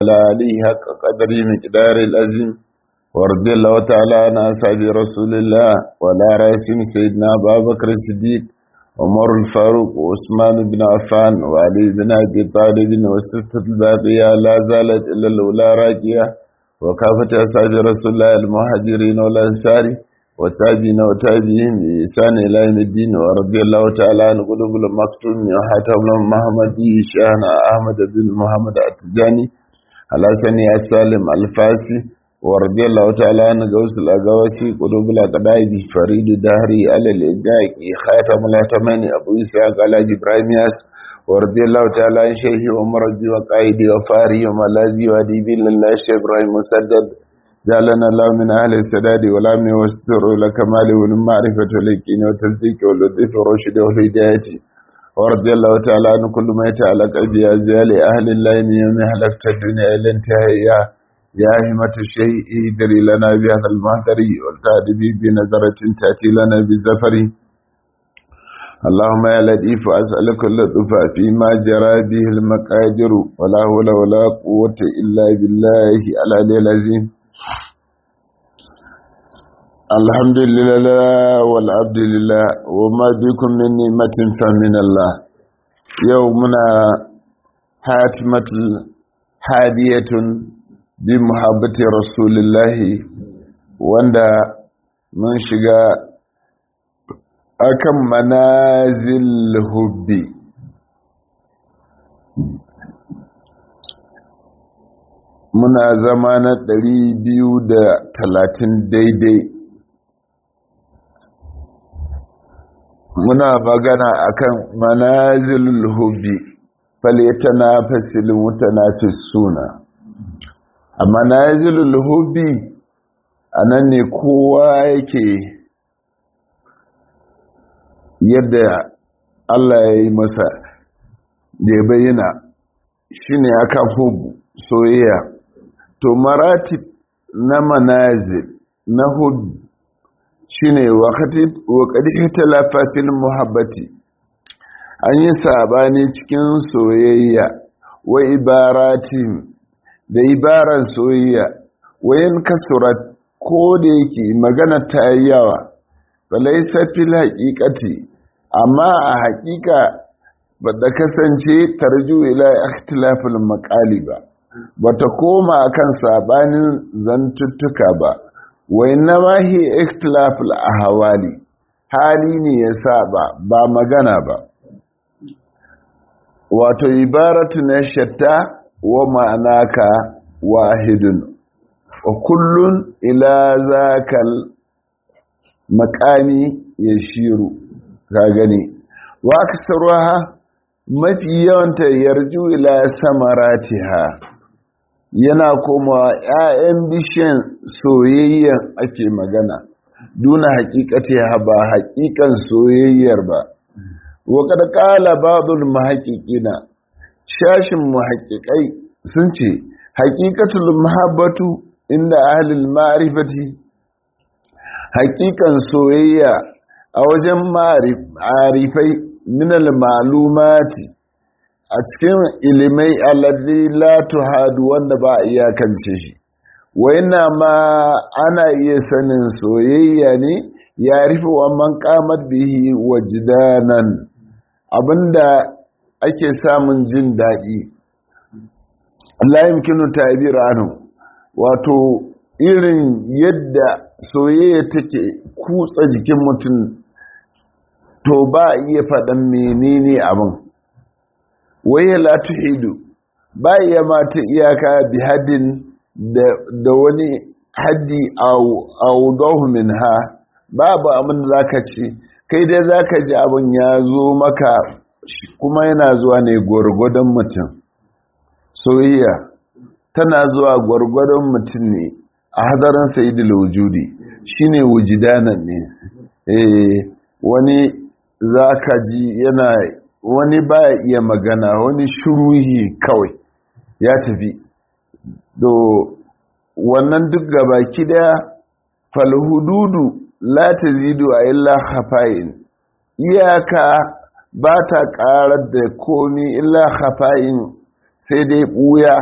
على عليه حق قدره مقدار الأزم ورضي الله تعالى عن أصحاب رسول الله ولا راسم سيدنا أبا بكر الصديق عمر الفاروق وعثمان بن عفان وعلي بن أبي طالب والستة الباقية لا زالت إلا الأولى راكية وكافة أصحاب رسول الله المهاجرين والأنصار والتابعين وتابعين بإحسان إلى يوم الدين ورضي الله تعالى عن قلوب المكتوم وحاتم المحمدي شيخنا أحمد بن محمد التجاني على سني السالم الفاسي ورضي الله تعالى عن غوث الأغواسي قلوب الأقدائب فريد دهري على الإدعاء خاتم الأتماني أبو إسحاق على إبراهيم ياس ورضي الله تعالى عن شيخي ومرضي وقائدي وفاري وملازي وديبي لله شيخ إبراهيم مسدد جعلنا الله من أهل السداد والأمن والستر والكمال والمعرفة واليقين والتصديق واللطف والرشد والهداية ورضي الله تعالى عن كل ما يتعلق بأزيال أهل الله من يوم هلكت الدنيا إلى انتهاء يا همة الشيء ادري لنا بهذا المهدر والتأدبي بنظرة تأتي لنا بالزفر اللهم يا لطيف أسألك اللطف فيما جرى به المقادر ولا حول ولا قوة إلا بالله العلي العظيم الحمد لله والعبد لله وما بكم من نعمة فمن الله يومنا حاتمة هادية بمحبة رسول الله وندا من شغا akan manazil hubbi muna zama na ɗari biyu da talatin daidai muna magana akan manazilul hubbi falyatana fasilin mutanafis suna a manazilul hubbi a nan ne kowa yake yadda Allah ya yi masa da ya bayyana shi ne aka hubu soyayya to maratib na manazil na hubu shi ne wakati talafafin muhabbati an yi sabani cikin soyayya wa ibaratin da ibaran soyayya wayan kasurat ko da yake magana ta yawa falaisa fil haƙiƙati amma a haƙiƙa ba da kasance tarju ila ikhtilafil maqali ba bata koma akan sabanin zantuttuka ba wa innama hi ikhtilafil ahwali hali ne ya saba ba magana ba wato ibaratu na shatta wa ma'anaka wahidun wa kullun ila zakal makami ya shiru ka gani wa aksaruha mafi yawanta yarju ila samaratiha yana komawa 'ya'yan bishiyan soyayyan ake magana duna hakikati ba hakikan soyayyar ba wa kada kala ba'dul muhaqqiqina shashin muhaqqiqai sun ce haqiqatul mahabbatu inda ahlul ma'rifati hakikan soyayya a wajen ma'arifai minal malumati a cikin ilimai alladhi la tuhadu wanda ba a iyakance shi waina ma ana iya sanin soyayya ne ya rufe wa man kamar bihi wajdanan abinda ake samun jin daɗi la yumkinu ta'bir anhu wato irin yadda soyayya take kutsa jikin mutum to ba a iya faɗan menene abin waye la tuhidu ba iya mata iyaka bi haddin da wani haddi audahu minha babu abin da zaka ce kai dai zaka ji abin ya zo maka kuma yana zuwa ne gwargwadon mutum soyayya tana zuwa gwargwadon mutum ne a hadarin sayidul wujudi shine wujidanan ne eh wani zaka ji yana wani baya iya magana wani shuruhi kawai ya tafi do wannan duk gabaki daya falhududu la tazidu a illa khafa'in iyaka ba ta karar da komi illa khafa'in sai dai buya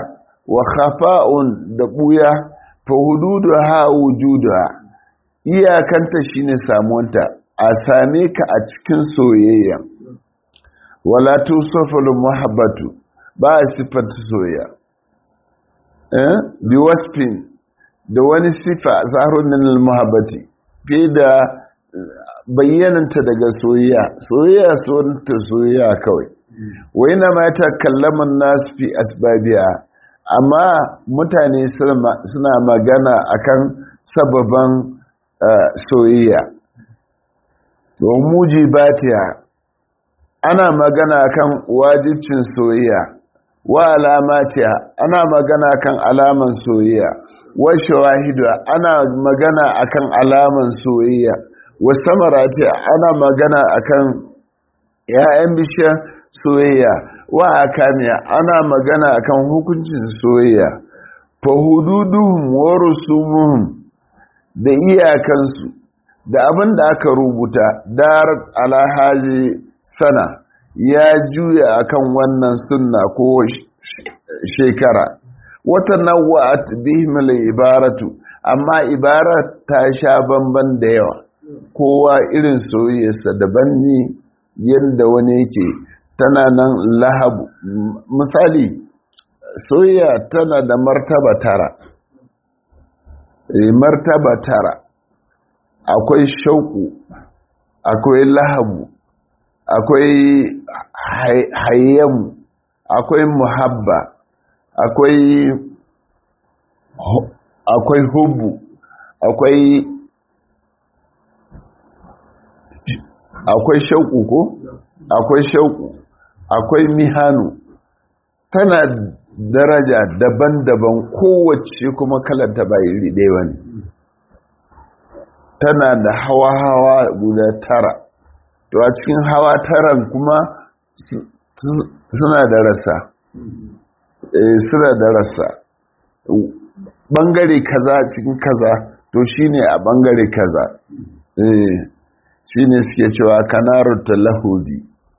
wa khafa'un da buya fa hududu ha wujuda iyakanta shine samuwanta a same ka a cikin soyayya wala tusaful muhabbatu ba a sifanta soyayya eh bi wasfin da wani sifa zahrun min al muhabbati fi da bayyananta daga soyayya soyayya sunta soyayya kawai wai na ma ta kallaman nasu fi asbabiya amma mutane suna magana akan sababan soyayya don mujibatiya ana magana akan wajibcin soyayya wa alamatiya ana magana kan alaman soyayya wa shawahidu ana magana akan alaman soyayya wa samarati ana magana akan ya'yan bishiyar soyayya wa akamiya ana magana akan hukuncin soyayya fa hududuhum wa rusumuhum da iyakansu da abin da aka rubuta dar alhaji sana ya juya akan wannan sunna ko shekara wata nawa'at bihim ibaratu amma ibarat ta sha bamban da yawa kowa irin soyayyarsa daban ne yadda wani yake tana nan lahabu misali soyayya tana da martaba tara e, martaba tara akwai shauku akwai lahabu akwai hayyamu akwai muhabba akwai akwai hubu akwai akwai shauku ko akwai shauku akwai mihanu tana daraja daban-daban kowace kuma kalanta ba iri ɗaya wani tana da hawa-hawa guda tara to a cikin hawa taran kuma suna da rasa suna da rasa bangare kaza cikin kaza to shine a bangare kaza shine suke cewa kanarar talahubi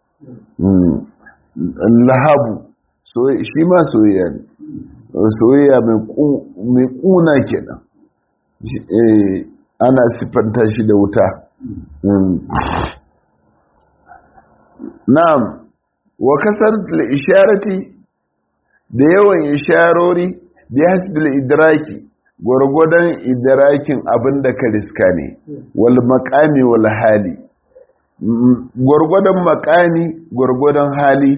lahabu shi ma soyayya ne soyayya mai kuna kenan ana siffanta shi da wuta na'am wa kasar isharati da yawan isharori da hasbil idraki gwargwadon idrakin abin da ka riska ne wal makami wal hali gwargwadon makami gwargwadon hali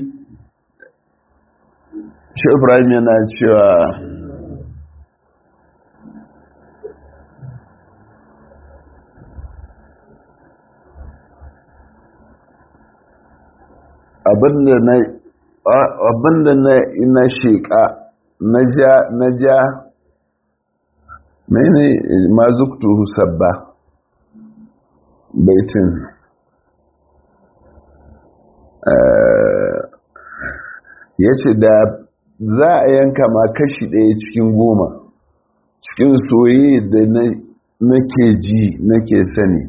shi ibrahim yana cewa abinda na ina sheƙa na ja na ja mene mazuktu sabba baitin ya ce da za a yanka ma kashi ɗaya cikin goma cikin soye da nake ji nake sani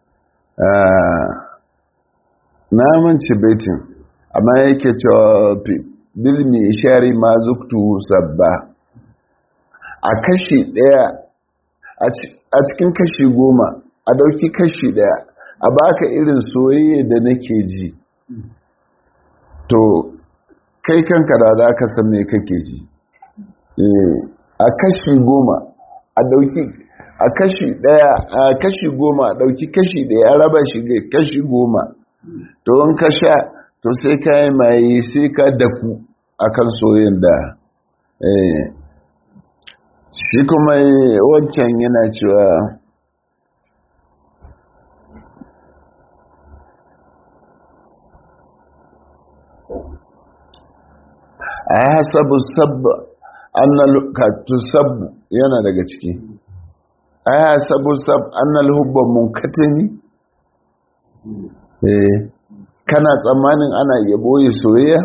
na manci baitin amma yake cewa bilmi ishari ma zuktu sabba a kashi ɗaya a cikin kashi goma a ɗauki kashi ɗaya a baka irin soyayya da nake ji to kai kanka da za ka san me kake ji a kashi goma a ɗauki a kashi ɗaya a kashi goma a ɗauki kashi ɗaya a raba shi ga kashi goma to in ka sha to sai ka yi maye sai ka dafu a kan soyin da shi kuma wancan yana cewa a hasabu sabba annal tusabbu yana daga ciki a hasabu sab annal hubba munkatimi eh kana tsammanin ana iya boye soyayya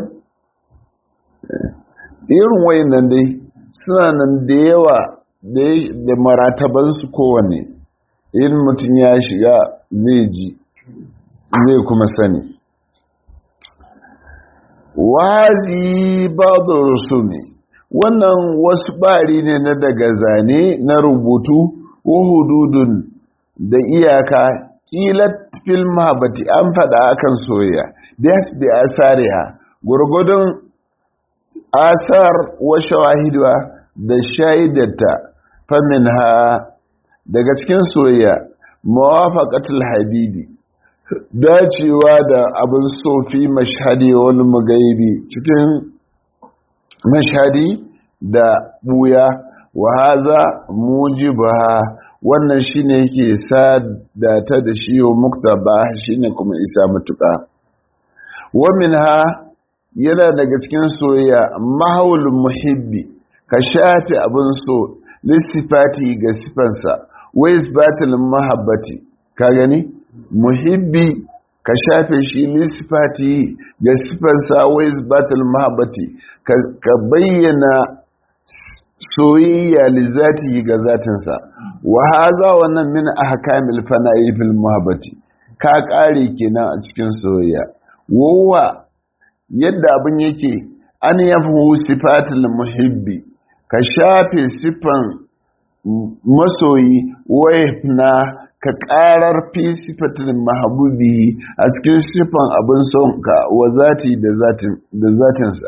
irin wayannan dai suna nan da yawa da maratabansu kowane in mutum ya shiga zai ji zai kuma sani wazi ba da rusumi wannan wasu bari ne na daga zane na rubutu ko hududun da iyaka kilat fil mahabbati an faɗa akan soyayya biyas bi asariha gurgudun asar wa shawahidwa da shaidarta famin ha daga cikin soyayya mawafaqatul habibi dacewa da abin sofi mashhadi wani magaibi cikin mashhadi da buya wa haza mujibaha wannan shine yake sadata da shi wa muktaba shine kuma isa mutuka wa minha yana daga cikin soyayya mahaul muhibbi ka shafi abin so lissifati ga sifansa wa isbatul mahabbati ka gani muhibbi ka shafe shi lissifati ga sifansa wa isbatul mahabbati ka bayyana soyayya lizati ga zatinsa wa haza wannan min ahkamil fana'i fil muhabbati ka kare kenan a cikin soyayya wowa yadda abin yake an yafu sifatul muhibbi ka shafe sifan masoyi na ka karar fi sifatul mahabubi a cikin sifan abin son ka wa zati da zatinsa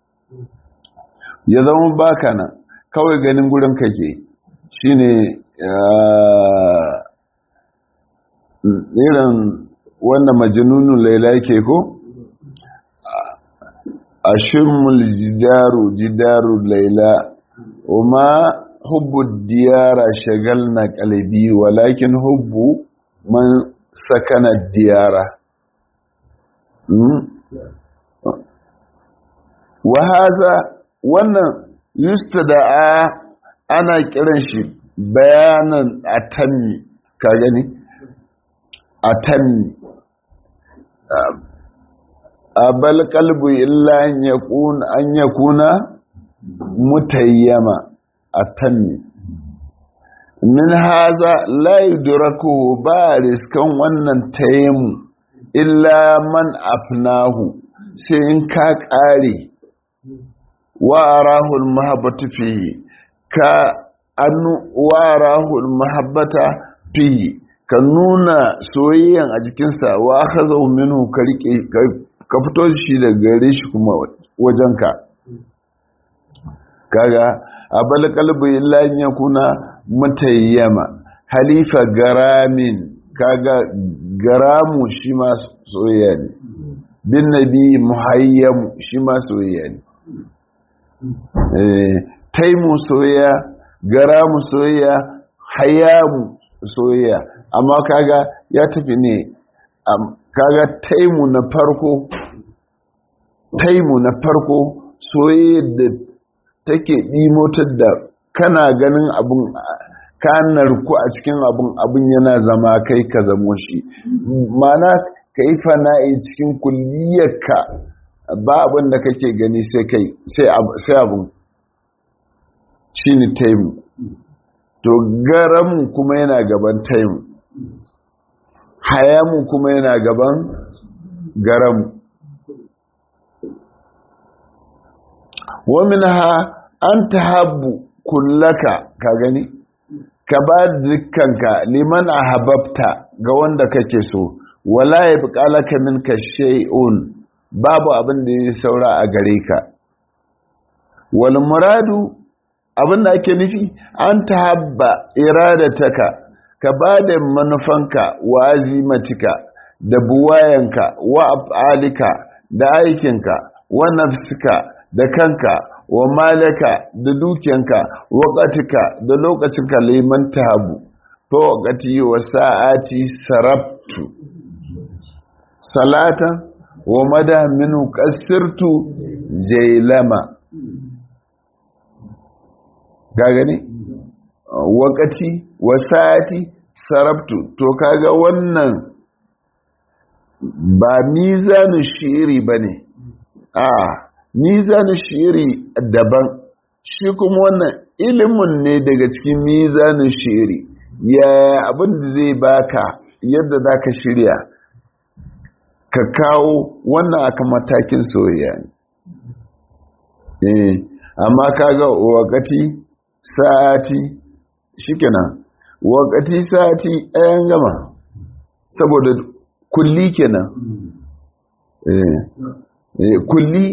ya zama baka nan kawai ganin gurin kake shine irin wanda majinunu laila ke ko a shirmul jidaru jidaru laila kuma hubbu diyara shagal na kalibi walakin hubbu man sakana diyara wa haza wannan yustada'a ana kiran shi bayanan atami ka gani atami abal qalbu illa an yakuna an yakuna mutayyama atami min haza la yudraku ba riskan wannan tayyimu illa man afnahu sai in ka kare واراه المحبة فيه كأن واراه المحبة فيه كنونا سويا أجكنسا وأخذه منه كريكي كفتو شي da gare shi kuma wajenka kaga abal qalbi illa an yakuna mutayyama halifa garamin kaga garamu shi ma soyayya ne bin nabi muhayyamu shi ma soyayya ne taimu soyayya garamu soyayya hayamu soyayya amma kaga ya tafi ne kaga taimu na farko taimu na farko soyayya da take ɗimotar da kana ganin abun ka narku a cikin abun abun yana zama kai ka zamo shi mana ka yi fana'i cikin kulliyarka ba abin da kake gani sai kai sai abin shi ne taimu to garamu kuma yana gaban taimu hayamu kuma yana gaban garamu wamin ha an ta habu kullaka ka gani ka ba dukkanka liman a hababta ga wanda kake so wala ya fi kalaka minka shay'un babu abin da ya saura a gare ka wal muradu abin da ake nufi an tahabba iradataka ka ba da manufanka wa azimatika da buwayanka wa af'alika da aikinka wa nafsika da kanka wa malaka da dukiyanka waqatika da lokacinka liman tahabu to waqati wa sa'ati sarabtu salatan wa mada minu kasirtu jailama ga gani wakati wasati sarabtu to kaga wannan ba mizanu shiri bane a mizanu shiri daban shi kuma wannan ilimin ne daga cikin mizanu shiri ya abin da zai baka yadda zaka shirya ka kawo wannan aka matakin soyayya ne amma kaga wakati sa'ati shikenan wakati sa'ati ɗayan gama saboda kulli kenan eh eh kulli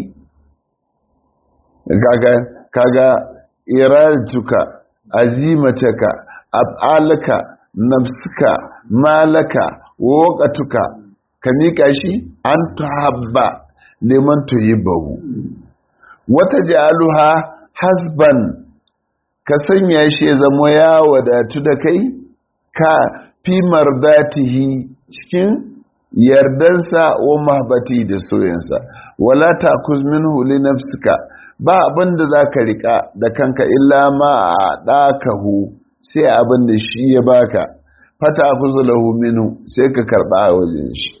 kaga kaga iradatuka azimataka af'alaka nafsuka malaka waqatuka ka mika shi an tuhabba liman tuhibbu wata ja'aluha hasban ka sanya shi ya zama ya wadatu da kai ka fi mardatihi cikin yardansa wa mahbati da soyansa wala takuz minhu li nafsika ba abin da za ka riƙa da kanka illa ma a ɗakahu sai abin da shi ya baka fata kuzu lahu minu sai ka karɓa a wajen shi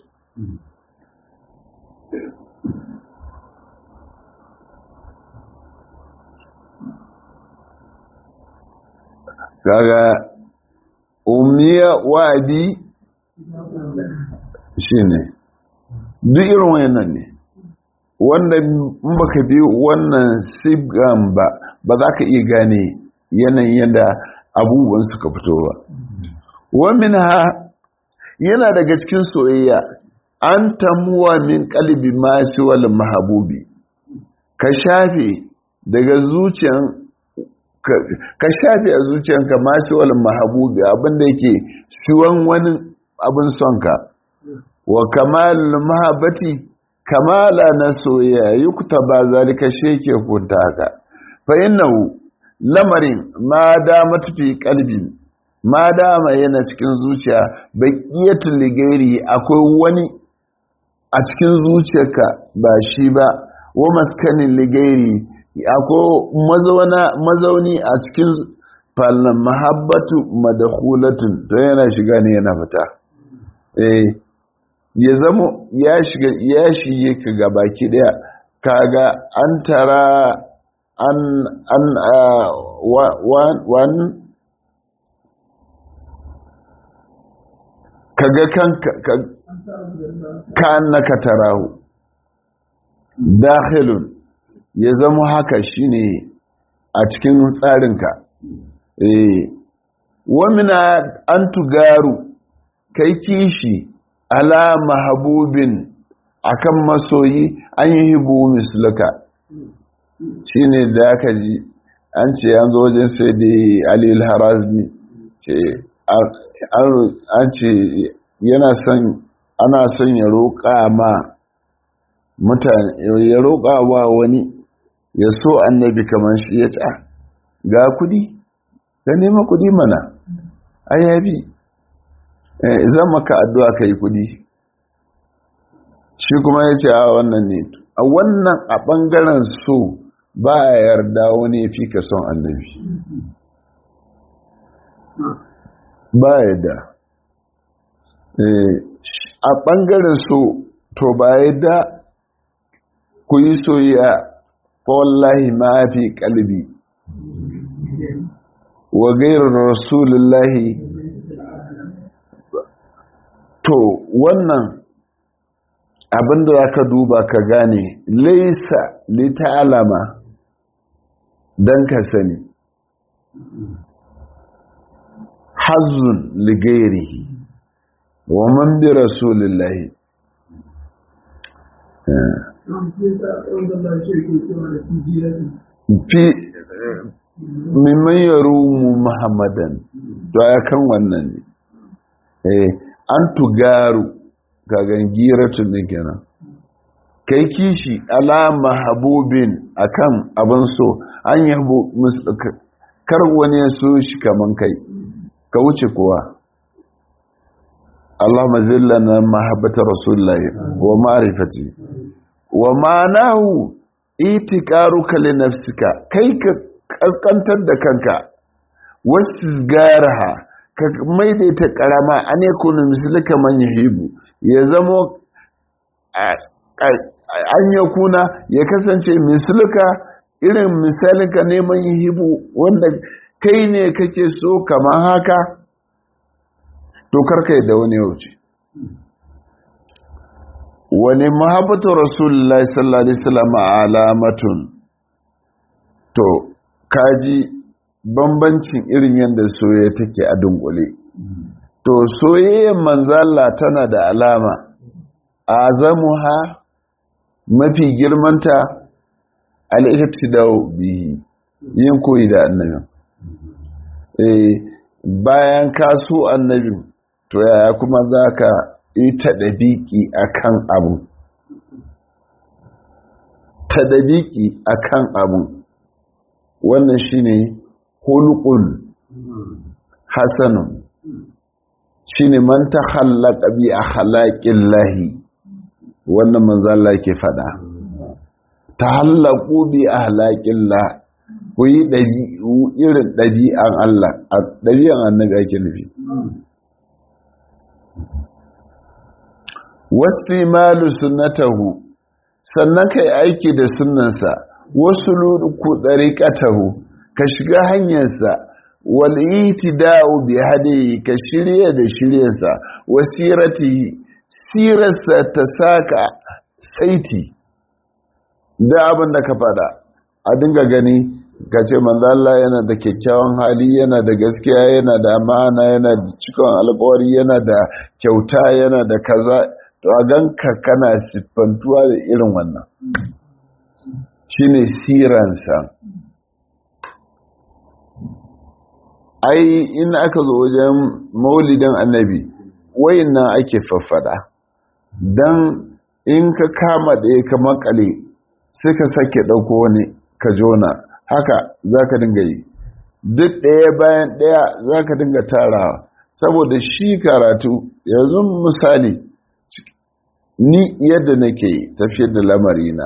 kaga umiya wa'adi shi ne duk irin wayannan ne wanda in baka bi wannan sigan ba ba za ka iya gane yanayin yadda abubuwan suka fito ba wamin ha yana daga cikin soyayya an tamuwa min kalbi masu wal mahabubi ka shafe daga zuciyan ka shafe a zuciyanka masu wal mahabubi abinda yake siwan wani abin sonka wa kamal mahabati kamala na soyayya yukta ba zalika sheke kunta haka fa innahu lamarin ma da matafi kalbi ma dama yana cikin zuciya baqiyatul ligairi akwai wani a cikin zuciyarka ba shi ba wa maskanin ligairi akwai mazauna mazauni a cikin fallan mahabbatu madakhulatun to yana shiga ne yana fita eh ya zama ya shiga ya shige ka ga baki daya kaga an tara an an wan kaga kanka ka annaka tarahu dakhilun ya zama haka shine a cikin tsarinka eh wamina an tugaru kai kishi ala mahabubin akan masoyi an yi hibu mislaka shine da aka ji an ce an zo wajen sai da alil harazmi ce an ce yana son ana son ya roƙa ma mutane ya roƙa wa wani ya so annabi kamar shi ya ce ga kudi ka nema kudi mana ayabi zan maka addu'a ka yi kudi shi kuma ya ce a wannan ne a wannan a ɓangaren so ba a yarda wani fi ka son annabi ba a yarda a ɓangaren so to ba a yarda ku yi soyayya wallahi ma fi kalbi wa gairar rasulullahi to wannan abinda za ka duba ka gane laisa lita'alama don ka sani hazun ligairihi wa man bi rasulillahi fi mimman yaro mu muhammadan to ya kan wannan ne an tugaru kagan giratun ne kenan kai kishi ala mahabubin akan abin so an yabo kar wani ya so shi kaman kai ka wuce kuwa Allahumma zillana mahabbata rasulullahi wa ma'rifati wa ma'anahu itiqaruka li nafsika kai ka kaskantar da kanka wasizgaraha ka maidaita karama an yakuna mislika man yahibu ya zamo an yakuna ya kasance mislika irin misalinka neman yahibu wanda kai ne kake so kamar haka to karka da wani wuce wani mahabbatu rasulullahi sallallahu alaihi wasallam alamatun to kaji bambancin irin yadda soyayya take a dunkule to soyayyar manzala tana da alama azamuha mafi girmanta al-ihtidau bihi yin koyi da annabin eh bayan ka so annabin to yaya kuma zaka yi tadabiki akan abu tadabiki akan abu wannan shine hulqul hasanun shine man takhallaqa bi akhlaqillahi wannan manzo Allah yake fada tahallaqu bi akhlaqillah ku yi dabi'u irin dabi'an Allah dabi'an annabi ake nufi wasimalu sunnatahu sannan kai aiki da sunnansa wasu luku dariqatahu ka shiga hanyarsa wal itida'u bi hadihi ka shirye da shiryarsa wasiratihi sirarsa ta saka saiti da abin da ka fada a dinga gani ka ce Allah yana da kyakkyawan hali yana da gaskiya yana da amana yana da cikon alkawari yana da kyauta yana da kaza to a ganka kana siffantuwa da irin wannan shine siransa ai in aka zo wajen maulidin annabi wayannan ake faffada dan in ka kama ɗaya ka makale sai ka sake ɗauko wani ka jona haka za ka dinga yi duk ɗaya bayan ɗaya za ka dinga tarawa saboda shi karatu yanzu misali ni yadda nake tafiyar da lamarina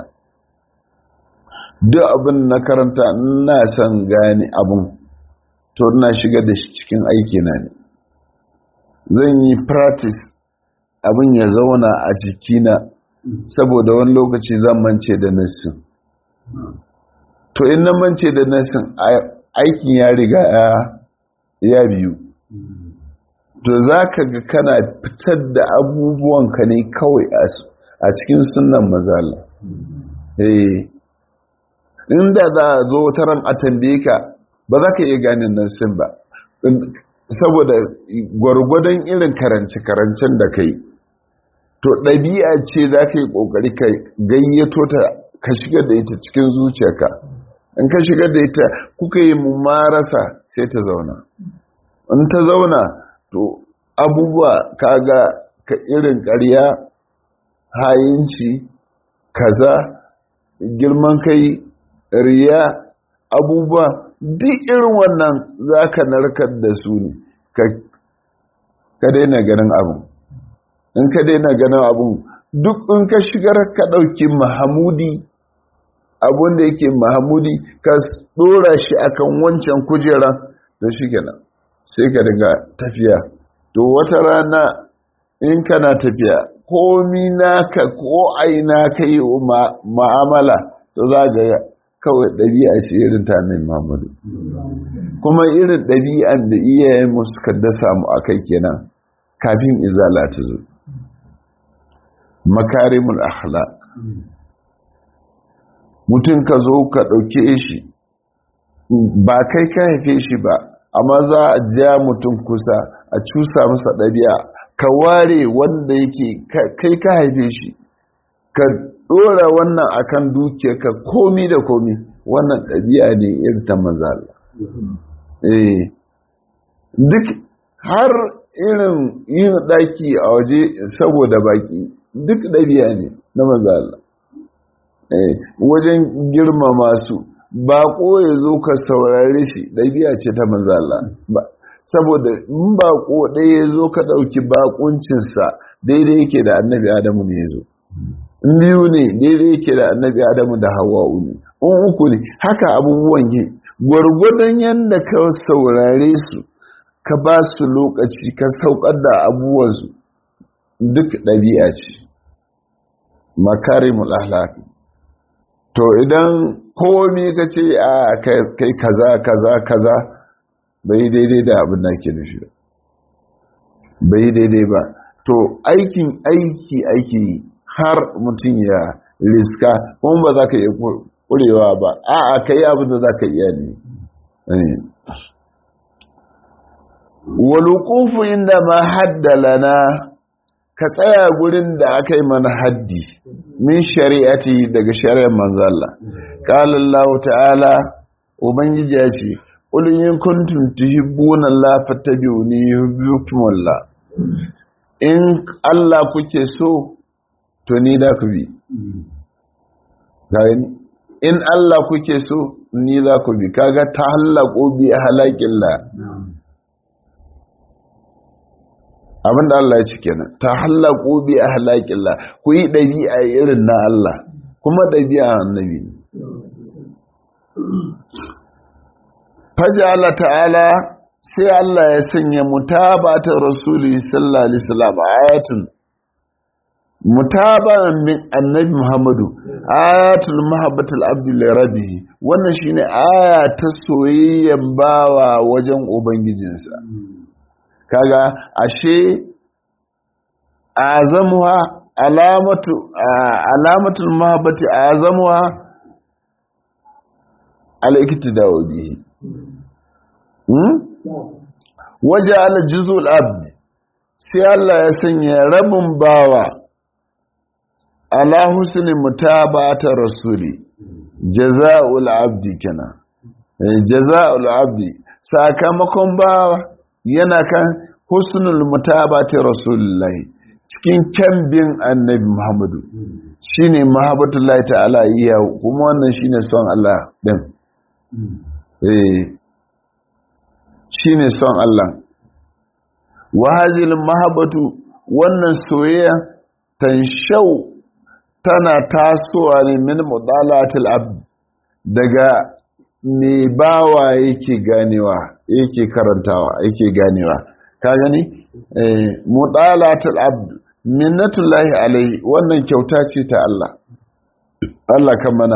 duk abin na karanta ina son gane abin to ina shiga da shi cikin aikina ne zan yi practice abin ya zauna a jikina saboda wani lokaci zan mance da nassin to in na mance da nassin aikin ya riga ya biyu to za ka ga kana fitar da abubuwanka ne kawai a cikin sunan mazala eh inda za a zo taron a tambaye ka ba za ka iya gane nassin ba saboda gwargwadon irin karance-karancen da ka yi to ɗabi'a ce za ka yi ƙoƙari ka gayyato ta ka shigar da ita cikin zuciyarka in ka shigar da ita kuka yi marasa sai ta zauna in ta zauna to abubuwa kaga ka irin ƙarya hayinci kaza girman kai riya abubuwa duk irin wannan za ka narkar da su ne ka daina ganin abu in ka daina ganin abu duk in ka shigar ka ɗauki mahamudi abun da yake mahamudi ka ɗora shi akan wancan kujera da shi kenan sai ka daga tafiya to wata rana in kana tafiya komi naka ko aina ka yi ma'amala to za ga kawai ɗabi'a ce irin ta min mamadu kuma irin ɗabi'an da iyayen mu suka dasa mu a kai kenan kafin izala ta zo makarimul akhlaq mutum ka zo ka ɗauke shi ba kai ka haife shi ba amma za a ja mutum kusa a cusa masa ɗabi'a ka ware wanda yake kai ka haife shi ka ɗora wannan akan dukiya ka komi da komi wannan ɗabi'a ne irin ta manzala eh duk har irin yin ɗaki a waje saboda baki duk ɗabi'a ne na manzala wajen girmama su baƙo ya zo ka saurare shi ɗabi'a ce ta manzala saboda in baƙo ɗaya ya zo ka ɗauki baƙuncinsa daidai yake da annabi adamu ne ya zo in biyu ne daidai yake da annabi adamu da hawa'u ne in uku ne haka abubuwan yi gwargwadon yadda ka saurare su ka ba su lokaci ka saukar da abubuwansu duk ɗabi'a ce makarimul ahlaki to idan komi ka ce a kai kaza kaza kaza bai daidai da abin da ke nufi bai daidai ba to aikin aiki aiki har mutum ya riska kuma ba za ka iya ƙurewa ba a'a ka yi abin da za ka iya ne walukufu inda ma haddalana ka tsaya gurin da aka yi mana haddi min shari'ati daga shari'ar manzalla qala Allah ta'ala ubangiji ya ce qul in kuntum tuhibbuna Allah fattabi'uni yuhibbukum Allah in Allah kuke so to ni da ku bi gani in Allah kuke so ni za ku bi kaga ta hallako bi halakillah abinda Allah ya ci kenan ta hallaku bi ahlaqillah ku yi dabi'a irin na Allah kuma dabi'a annabi fajala ta'ala sai Allah ya sanya mutabata rasuli sallallahu alaihi wasallam ayatun mutaba'an min annabi Muhammadu ayatul mahabbatul abdi li rabbih wannan shine aya ta soyayyen bawa wajen ubangijinsa kaga ashe azamuha alamatu alamatul mahabbati azamuha al-iktida'u bihi hmm waja'ala juz'ul abd sai Allah ya sanya rabin bawa ala husni mutaba'ata rasuli jaza'ul abdi kana jaza'ul abdi sakamakon bawa yana kan husnul mutabati rasulullahi cikin kyambin annabi muhammadu shine mahabbatullahi ta'ala iya kuma wannan shine son Allah din eh shine son Allah wa hazil mahabbatu wannan soyayya tanshau tana tasowa ne min mudalatil abd daga me bawa yake ganewa yake karantawa yake ganewa ka gani mudalatul abd minnatullahi alaihi wannan kyauta ce ta Allah Allah kan mana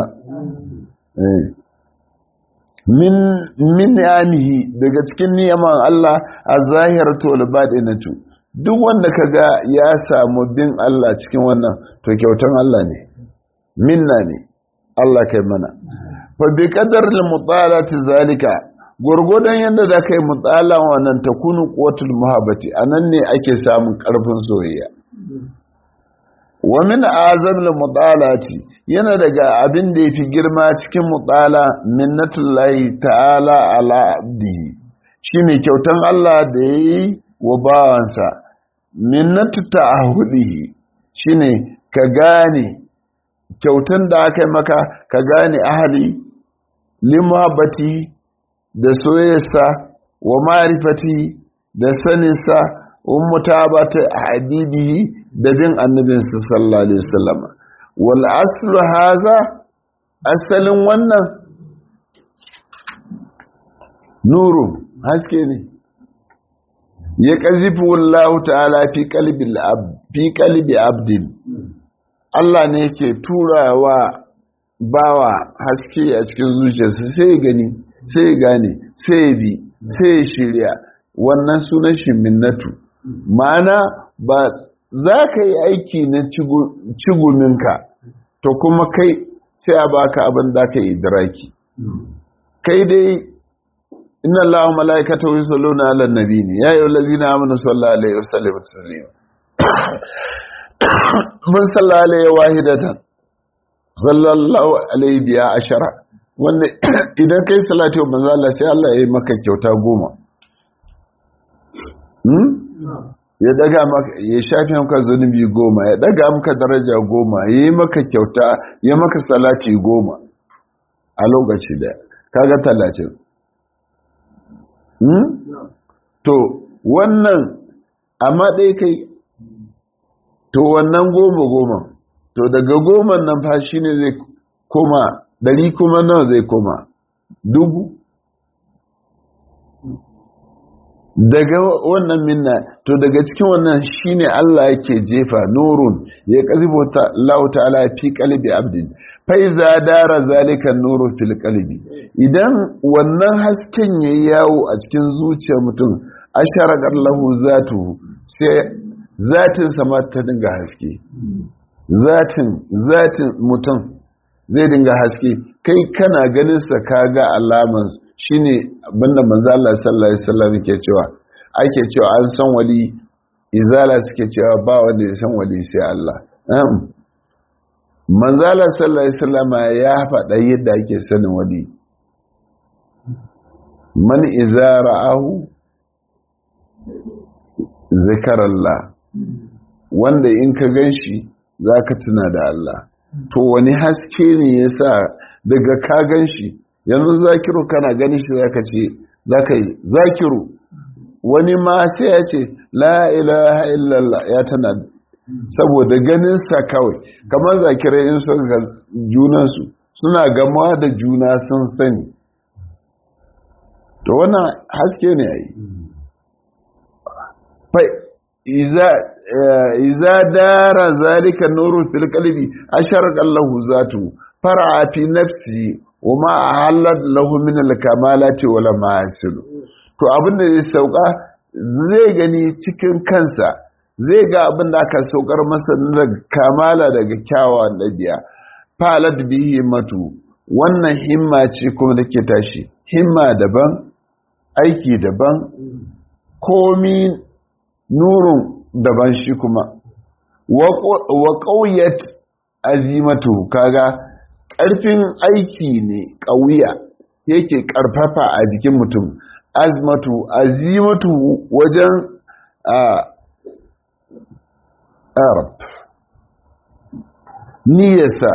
min min ni'amihi daga cikin ni'aman Allah az-zahiratu wal batinatu duk wanda kaga ya samu bin Allah cikin wannan to kyautan Allah ne minna ne Allah kai mana fa bi qadar al-mutalati zalika gurgudan yanda da kai mutalan wannan takunu quwwatul muhabbati anan ne ake samun karfin soyayya wa min azam al-mutalati yana daga abin da yafi girma cikin mutala minnatullahi ta'ala ala abdihi shine kyautan Allah da yayi wa bawansa minnatu ta'ahudihi shine ka gane kyautan da aka yi maka ka gane ahali limuhabbati da soyayyarsa wa ma'rifati da saninsa wa mutabata habibihi da bin annabinsa sallallahu alaihi wasallam wal aslu haza asalin wannan nuru haske ne ya kazifu Allah ta'ala fi qalbil abd fi qalbi abdin Allah ne yake turawa bawa haske a cikin zuciyarsa sai ya gani sai ya gane sai ya bi sai ya shirya wannan sunan shi minnatu ma'ana ba za ka yi aiki na ciguminka to kuma kai sai a baka abin da ka yi diraki kai dai inna allaha malaikatahu yusalluna ala nabi ne ya ayyuhal ladina amanu sallallahu alaihi wasallam taslima mun sallallahu alaihi wahidatan sallallahu alaihi biya ashara wanda idan kai salati wa manzo Allah sai Allah ya yi maka kyauta goma hmm? ya daga maka ya shafi maka zunubi goma ya daga maka daraja goma ya yi maka kyauta ya maka salati goma a lokaci da kaga talatin hmm? to wannan amma ɗai kai to wannan goma goma to daga goma nan fa shi ne zai koma ɗari kuma nawa zai koma dubu daga wannan minna to daga cikin wannan shine Allah yake jefa nurun ya kazibo ta Allah ta'ala fi qalbi abdin fa iza dara zalika nuru fil qalbi idan wannan hasken yayi yawo a cikin zuciyar mutum asharaqat lahu zatu sai zatin sama ta dinga haske zatin zatin mutum zai dinga haske kai kana ganin sa kaga alaman shine abinda manzo Allah sallallahu alaihi wasallam yake cewa ake cewa an san wali izala suke cewa ba wanda ya san wali sai Allah manzo Allah sallallahu alaihi wasallam ya faɗa yadda ake sanin wali man iza ra'ahu zikarallah wanda in ka ganshi zaka tuna da Allah to wani haske ne yasa daga ka ganshi yanzu zakiru kana ganin shi zaka ce zaka yi zakiru wani ma sai ya ce la ilaha illallah ya tana saboda ganin sa kawai kamar zakirai in sun ga junansu suna gamawa da juna sun sani to wannan haske ne ai iza dara zalika nurun fil qalbi asharqa lahu zatu fara fi nafsi wa ma halat lahu min al kamalati wala mahasil to abinda zai sauka zai gani cikin kansa zai ga abin da aka saukar masa daga kamala daga kyawawan ɗabi'a falat bihi matu wannan himma ce kuma da ke tashi himma daban aiki daban komi nurun daban shi kuma wa ƙauyat azimatu kaga ƙarfin aiki ne ƙauya yake ƙarfafa a jikin mutum azmatu azimatu wajen arab niyasa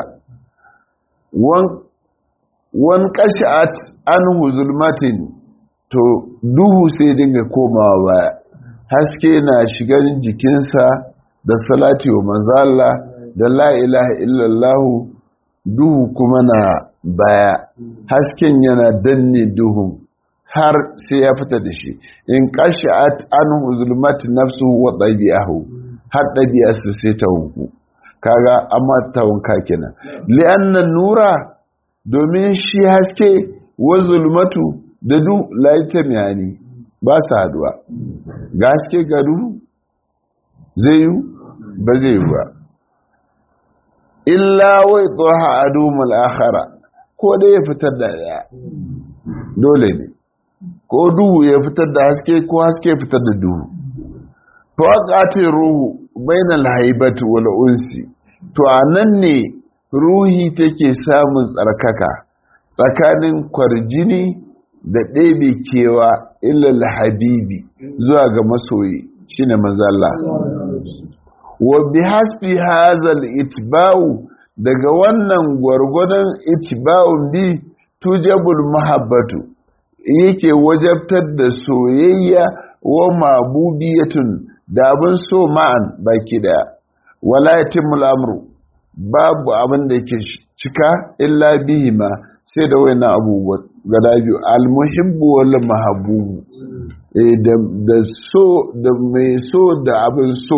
wan kashat an zulmatin to duhu sai dinga komawa baya haske na shigar jikinsa da salati wa manzala da la ilaha illallahu duhu kuma na baya hasken yana danne duhun har sai ya fita da shi in kashat an zulmatin nafsu wa ɗabi'ahu har ɗabi'arsa sai ta hunku kaga amma ta hunka kenan li'annan nura domin shi haske wa zulmatu da du laita miyani ba su haduwa ga haske ga duhu zai yi ba zai yi ba illa wai tsoha a dumul akhara ko da ya fitar da ya dole ne ko duhu ya fitar da haske ko haske ya fitar da duhu to aqatin ruhu bainal haibati wal unsi to anan ne ruhi take samun tsarkaka tsakanin kwarjini da ɗebe kewa illal habibi zuwa ga masoyi shine manzo Allah wa bihasbi hazal itba'u daga wannan gwargwadon itba'un bi tujabul mahabbatu yake wajabtar da soyayya wa mabubiyatun da abin so ma'an baki daya wala yatimul amru babu abin da yake cika illa bihi ma sai da wayannan abubuwa gada biyu almuhibbu wal mahabubu eh da so da mai so da abin so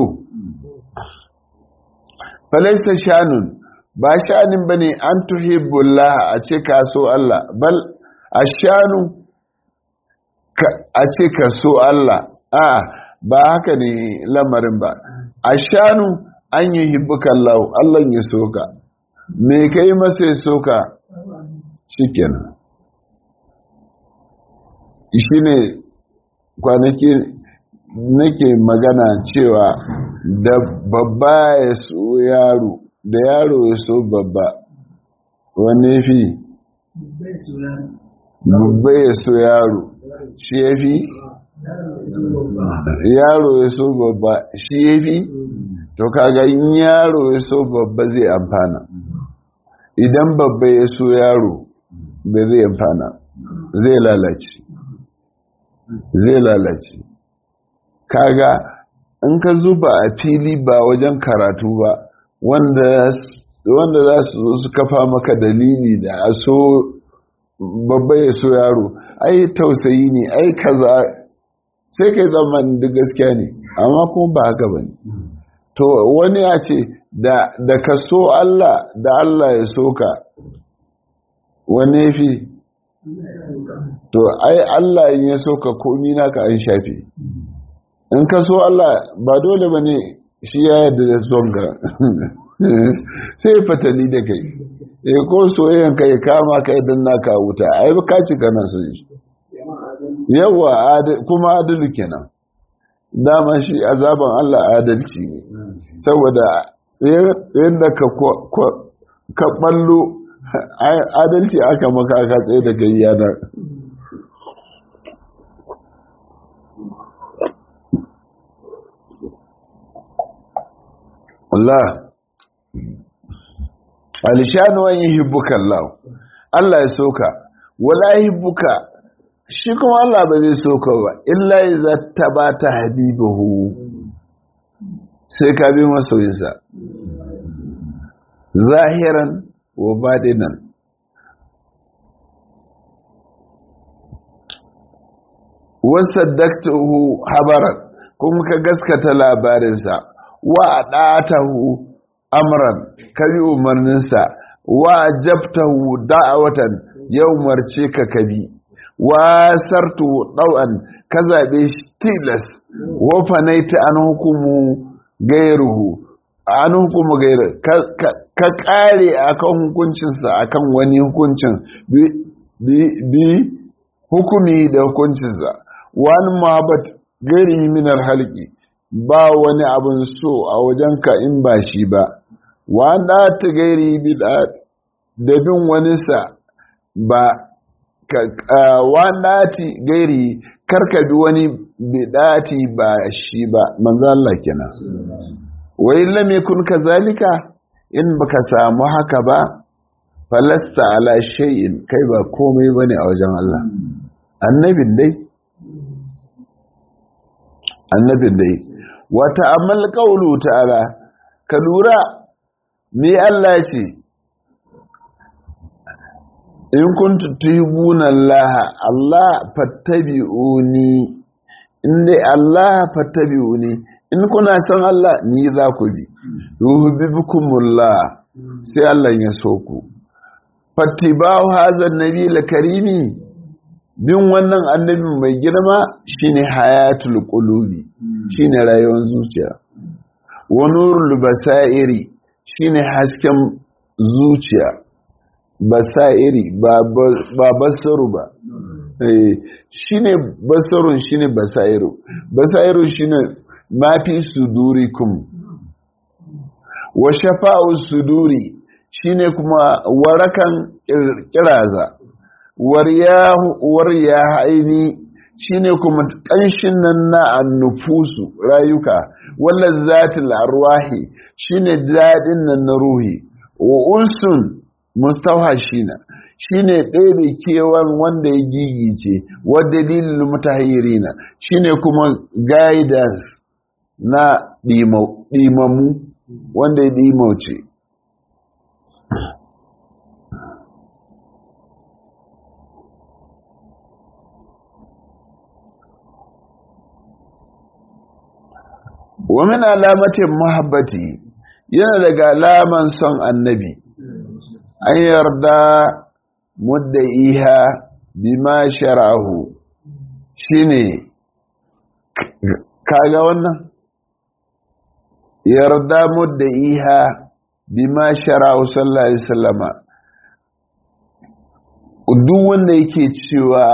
falaista shanun ba shanin bane an tuhibbullah a ce ka so Allah bal ashanu a ce ka so Allah a ba haka ne lamarin ba ashanu an yi hibbuka Allah Allah ya soka me kai masa ya soka shikenan shi ne kwanaki nake magana cewa da babba ya so yaro da yaro ya so babba wanne fi babba ya so yaro shi ya fi yaro ya so babba shi ya fi to kaga in yaro ya so babba zai amfana idan babba ya so yaro bai zai amfana zai lalace zai lalace kaga in ka zuba a fili ba wajen karatu ba wanda wanda za su zo su kafa maka dalili da a so babba ya so yaro ai tausayi ne ai kaza sai kai zamanin duk gaskiya ne amma kuma ba haka ba ne to wani ya ce da ka so Allah da Allah ya so ka wani fi to ai Allah in ya so ka komi naka an shafe in ka so Allah ba dole ba ne shi ya yadda da son ka sai fatali da kai eh ko soyayyan kai kama kai dan naka wuta ai ka ci kana so yawa kuma adalu kenan dama shi azaban Allah adalci ne saboda tsayin da ka ballo adalci aka maka aka tsaye da gayyana Allah alishanu an yi hibbuka Allah Allah ya soka wala hibbuka shi kuma Allah ba zai soka ba illa iza tabata habibahu sai ka bi masoyinsa zahiran wa badinan wasaddaqtuhu habaran kuma ka gaskata labarinsa wa ɗatahu amran kabi umarninsa wa jabtahu da'awatan ya umarce ka kabi wa sartu ɗau'an ka zaɓe shi tilas wa fanaita an hukumu gairuhu an hukumu gairu ka ƙare akan hukuncinsa akan wani hukuncin bi hukumi da hukuncinsa wani mahabbat gairi minar halki ba wani abin so a wajenka in ba shi ba wanda ta gairi bid'a da bin wani sa ba wanda ti gairi karka bi wani bid'ati ba shi ba manzo Allah kenan wai lam yakun kazalika in baka samu haka ba falasta ala shay'in kai ba komai bane a wajen Allah annabin dai annabin dai wata amal ƙaulu ta'ala ka lura me Allah ce in kuntu tuhibuna Allah Allah fattabi'uni in dai Allah fattabi'uni in kuna son Allah ni za ku bi yuhibbukumullah sai Allah ya so ku fattiba'u hadha an-nabi karimi bin wannan annabi mai girma shine hayatul qulubi shine rayuwar zuciya wa nurul basairi shine hasken zuciya basairi ba ba basaru ba eh shine basarun shine basairu basairu shine mafi sudurikum wa shafa'u suduri shine kuma warakan kiraza wariya haini shine kuma ƙanshin nan na annufusu rayuka wallan zatil arwahi shine daɗin nan na ruhi wa ulsun mustawhashina shine ɗebe kewan wanda ya gigice wa dalilin mutahirina shine kuma guidance na ɗimamu wanda ya ɗimauce wa min alamatin muhabbati yana daga alaman son annabi an yarda muddaiha bima shara'ahu shine kaga wannan yarda muddaiha bima shara'ahu sallallahu alaihi wasallama duk wanda yake cewa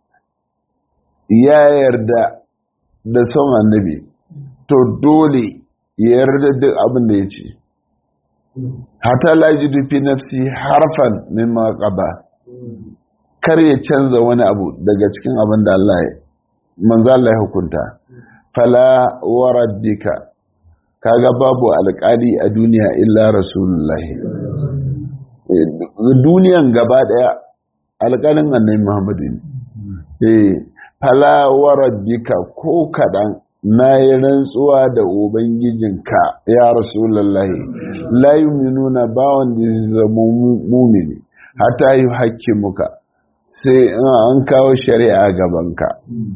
ya yarda da son annabi to dole ya yarda duk abin da ya ce hata lajidu fi nafsi harfan mimma qaba kar ya canza wani abu daga cikin abin da Allah ya manzo Allah ya hukunta fala wa rabbika kaga babu alƙali a duniya illa rasulullahi duniyan gaba daya alƙalin annabi Muhammadu ne eh fala wa rabbika ko kadan na yi rantsuwa da Ubangijinka ya Rasulallahi, layu nuna bawan da zama mumini, hata yi hakki muka, sai an kawo shari'a gabanka.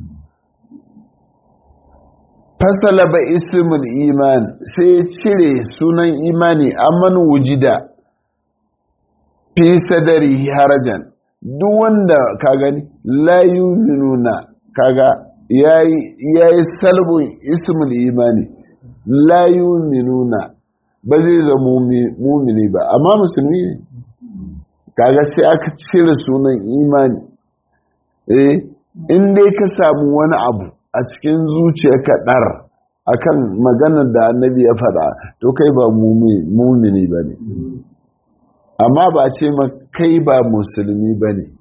Fasala ba ismul iman sai cire sunan imani amman wujida fi sadari harajan, duk wanda ka gani, layu nuna kaga ya yi salbun ismul imani la yuminuna ba zai zama mumini ba amma musulmi ne kaga sai aka cire sunan imani eh in dai ka samu wani abu a cikin zuciyarka dar akan maganar da annabi ya faɗa to kai ba mumini ba ne amma ba ce ma kai ba musulmi ba ne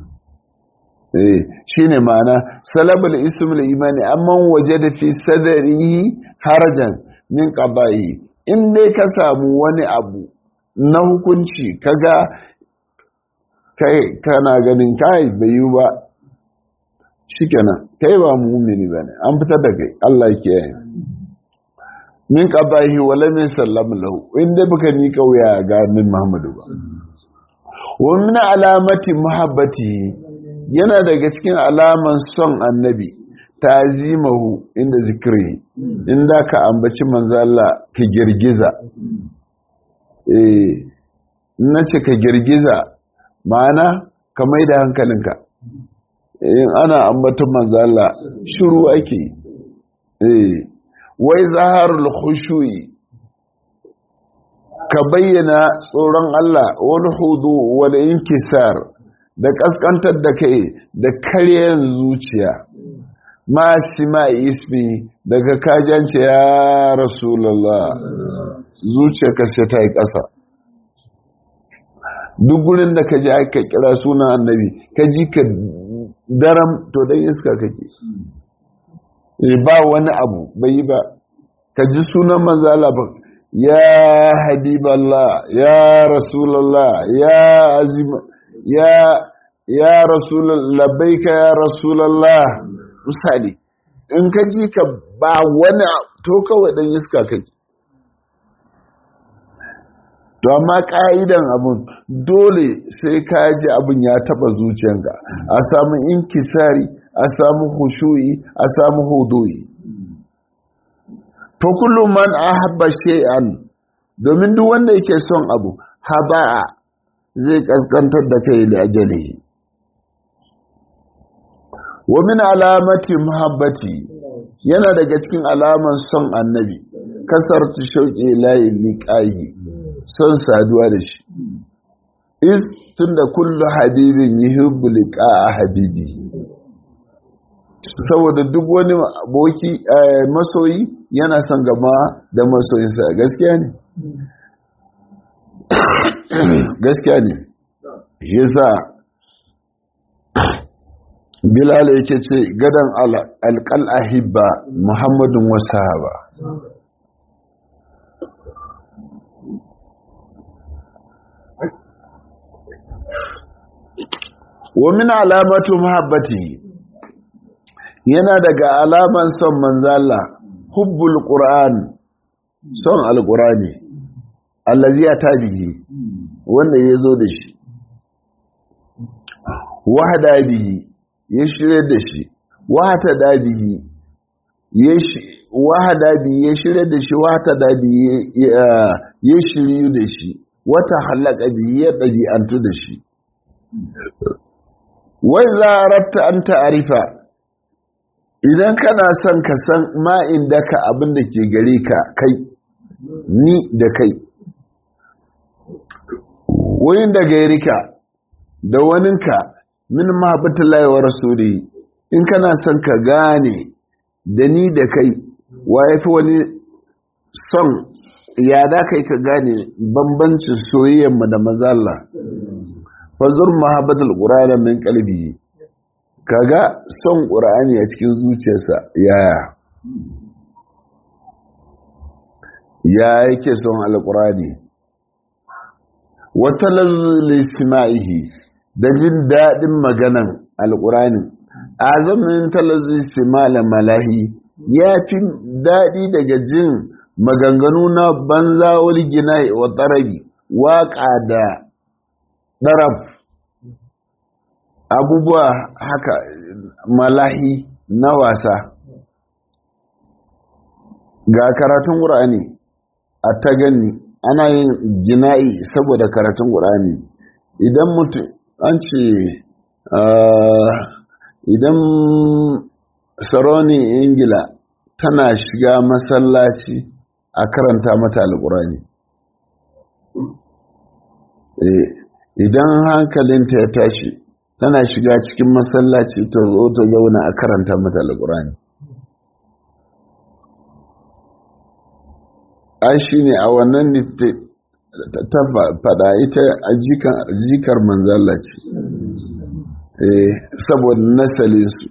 shi ne ma'ana salabul ismul imani amman waje da fi sadari harajan min qaba'i in dai ka samu wani abu na hukunci kaga kai kana ganin kai bai yi ba shikenan kai ba mu'mini bane an fitar da kai Allah ke yi min qaba'i wala min sallam lahu in dai baka ni kauya ga min Muhammadu ba wa min alamati muhabbatihi yana daga cikin alaman son annabi tazimahu inda zikiri inda ka ambaci manzo Allah ka girgiza eh nace ka girgiza ma'ana ka mai da hankalinka in ana ambaton manzo Allah shiru ake eh wai zaharul khushu'i ka bayyana tsoron Allah wal hudu wal inkisar da ƙasƙantar da kai da karyar zuciya ma sima ismi daga kajance ya rasulallah zuciya kashe ta yi ƙasa duk gurin da ka ji aka kira sunan annabi ka ji ka daram to dan iska kake ba wani abu bai yi ba ka ji sunan manzala ba ya habiballah ya rasulallah ya azima ya ya rasul labbaika ya rasulallah misali in ka ji ka ba wani to kawai dan iska kake to amma ka'idan abun dole sai ka ji abun ya taba zuciyanka a samu inkisari a samu hushu'i a samu hudu'i to kullum man ahabba shay'an domin duk wanda yake son abu haba'a zai kaskantar da kai da ajalihi wa min alamati muhabbati yana daga cikin alaman son annabi kasar ta shauƙi layi liƙayi son saduwa da shi is tunda kullu habibin yuhibbu liqa'a habibi saboda duk wani aboki masoyi yana son gama da masoyinsa gaskiya ne gaskiya ne yasa bilal yake ce gadan alƙal ahibba muhammadun wasahaba wa min alamatu muhabbati yana daga alaman son manzala hubbul qur'an son alqur'ani allazi atabihi wanda yazo da shi wahada bihi ya shirye da shi wahata da bihi wahada bihi ya shirye da shi wahata da bihi ya shiryu da shi wata halaka bihi ya ɗabi'antu da shi wai za a an ta'arifa idan kana son ka san ma'in da ka abin da ke gare ka kai ni da kai wurin da gairika da waninka min mahabbatullahi wa rasuli in kana son ka gane da ni da kai wa ya fi wani son ya da kai ka gane bambancin soyayyenmu da mazalla fazur mahabbatul qur'ani min qalbi kaga son qur'ani a cikin zuciyarsa yaya ya yake son alqur'ani wa talazzilisma'ihi da jin dadin maganan alqur'ani azamin talazzilismal malahi ya fi dadi daga jin maganganu na banza wal gina'i wa tarabi waka da ɗarab abubuwa haka malahi na wasa ga karatun ƙur'ani a ta gani ana yin jina'i saboda karatun ƙur'ani idan mutum an ce idan saroni ingila tana shiga masallaci a karanta mata alƙur'ani idan hankalinta ya tashi tana shiga cikin masallaci ta zo ta zauna a karanta mata alƙur'ani ai shi ne a wannan ta faɗa ita a jikar manzala ce saboda nasalinsu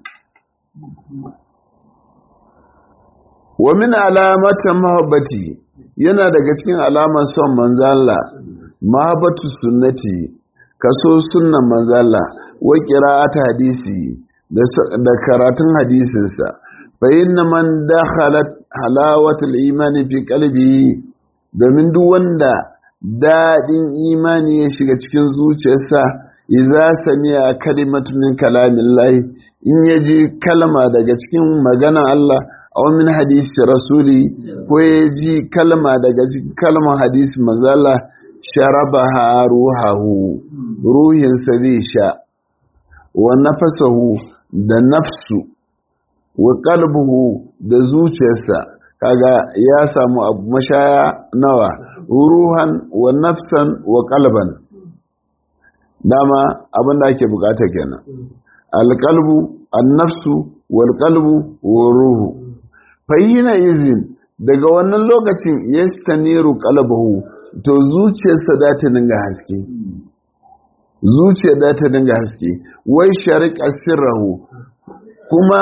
wa min alamatan mahabbati yana daga cikin alamar son manzala mahabbatu sunnati kaso sunnan manzala wa qira'at hadisi da karatun hadisinsa fa inna man dakhalat halawatul imani fi qalbi domin duk wanda dadin imani ya shiga cikin zuciyarsa idza sami'a kalimatu min kalamillahi in yaji kalma daga cikin magana Allah aw min hadisi rasuli ko yaji kalma daga cikin kalmar hadisi manzala sharabaha ruhahu ruhinsa zai sha wa nafasahu da nafsu wa qalbuhu da zuciyarsa kaga ya samu abu mashaya nawa ruhan wa nafsan wa qalban dama abin da ake bukata kenan alqalbu an-nafsu wal qalbu wa ruhu fayyina izin daga wannan lokacin yastaniru qalbuhu to zuciyarsa za ta dinga haske zuciya za ta dinga haske wai shariƙa sirrahu kuma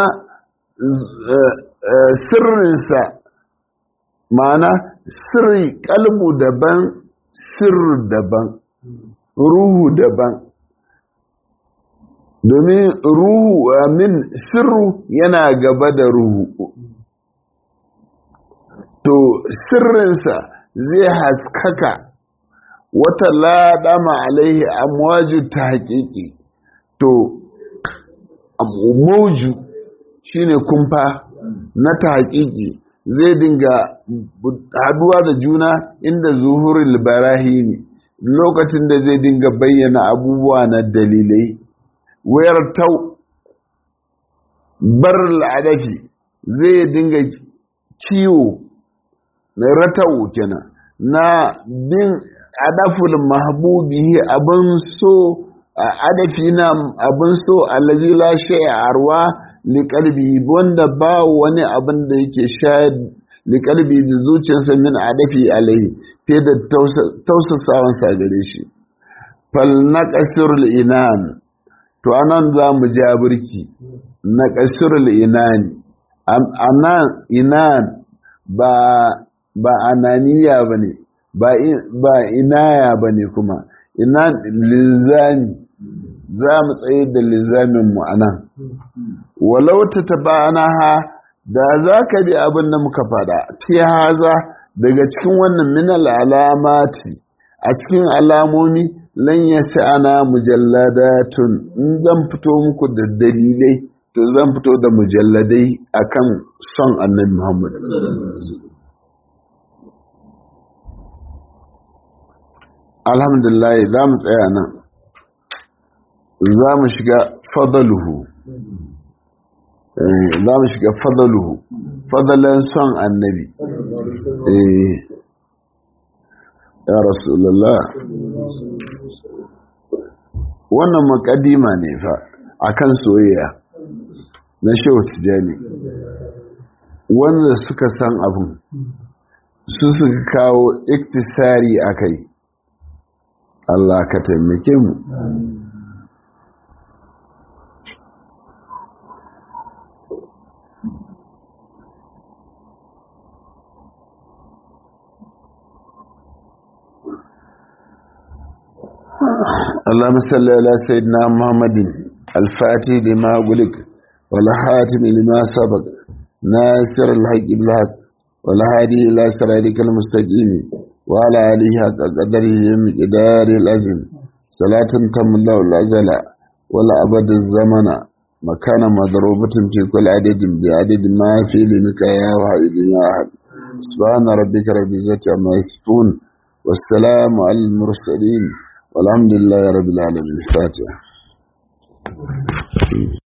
sirrinsa ma'ana sirri kalbu daban sirru daban ruhu daban domin ruhu amin sirru yana gaba da ruhu to sirrinsa zai haskaka wata laɗama alaihi amwaju ta haƙiƙi to mauju shine kumfa na ta haƙiƙi zai dinga haduwa da juna inda zuhurul barahimi lokacin da zai dinga bayyana abubuwa na dalilai wayar tau bar al'adafi zai dinga kiwo na ratau kenan na bin adaful mahbubi abin so adafi na abin so allazi la shay'a arwa liƙalbi wanda ba wani abin da yake shayar liƙalbi da zuciyarsa min adafi alaihi fiye da tausasawansa gare shi fal na ƙasirul inan to anan za mu ja birki na ƙasirul inani anan inan ba ba ananiya ba ne ba inaya ba ne kuma inan linzami za mu tsaye da linzaminmu a nan walau ta taba ha da za ka bi abin da muka fada fi haza daga cikin wannan minal alamati a cikin alamomi lan ya ana mujalladatun in zan fito muku da dalilai to zan fito da mujalladai akan son annabi Muhammad alhamdulillah za mu tsaya nan za mu shiga fadaluhu za mu shiga fadaluhu fadalan son annabi ya rasulullah wannan makadima ne fa akan soyayya na shehu tijani wanda suka san abin su suka kawo iktisari a kai Allah ka taimake mu اللهم صل على سيدنا محمد الفاتح لما غلق والحاتم لما سبق ناصر الحق بالحق والهادي الى صراطك المستقيم وعلى اله حق قدره مقدار الازم صلاة تم الله الازل ولا ابد الزمن مكان مضروبة في كل عدد بعدد ما في لمك يا واحد يا احد سبحان ربك رب العزة عما يصفون والسلام على المرسلين والحمد لله رب العالمين الفاتحة